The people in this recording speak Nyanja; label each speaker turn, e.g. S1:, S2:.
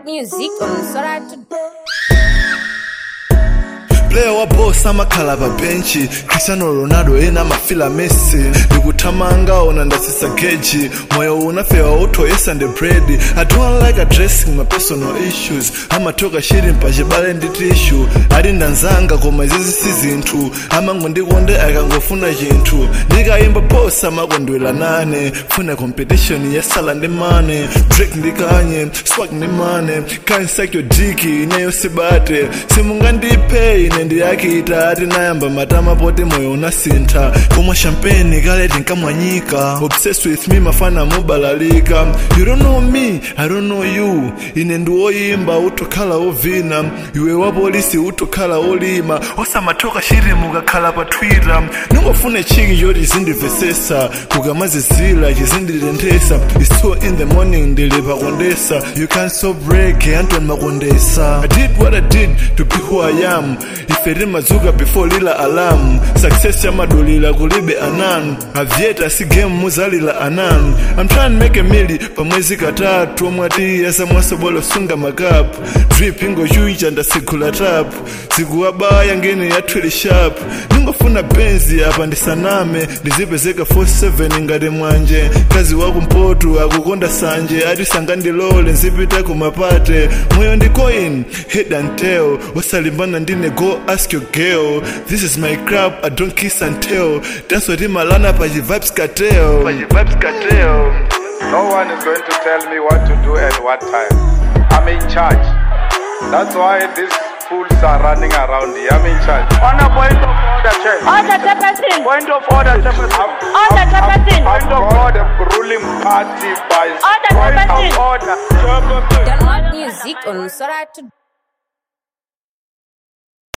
S1: Download music on Sora to
S2: player wa boss amakhala pa benchi cristiano ronaldo ena mafila messi ndikuthamanga ona ndasisa geji moyo unafewa uthoyesa ndi bread i don't like addressing my personal issues amatoka shiri mpachibale ndi tishu ali ndanzanga koma izizi si zinthu amangondikonde akangofuna chinthu ndikayimba boss amakondwera nane funa competition yasala ndi mane drake ndikanye swag ndi mane kansakyo diki ineyo sibate simungandiphe ine ndiyakita ati nayamba matama poti moyo unasintha komwe champagne kale tinkamwanyika obsessed with me mafana mubalalika you don't know me i don't know you ine ndiwoyimba utokhala ovina iwe wapolisi utokhala olima osamatoka shiri mukakhala pa twitter ningofune chiki choti zindivesesa kukamazizila chizindilendesa it's two in the morning ndili pakondesa you can't stop break anton makondesa i did what i did to be who i am ife timadzuka before lila alarm success yamadulira kulibe anan avyeta si game muzalila anan i'm trying to make a mili pamwezi katatu omwati yasamwasobolo sunga makapu drip ingochuicha ndasigula tapu zikuwabaya ngene yathwili sharp ningofuna benzi apa ndisaname ndizipezeka 47 ngati mwanje kazi wakumpoto akukonda sanje ati sangandilole nzipita kumapate moyo ndi coin head and tail osalimbana ndine go ask your girl this is my crap i don't kiss and tell that's what imalana pa vibes cartel pa vibes cartel
S3: No one is going to tell me what to do at what time. I'm in charge. That's why these fools are running around here. I'm in charge. On a point of order, Chair.
S4: Order, Chairperson.
S3: Point of order, Chairperson.
S4: Order, Chairperson.
S3: Point of order, ruling party by
S4: Order,
S3: point
S4: Chairperson.
S3: of order. Chairperson.
S1: download music on Sora to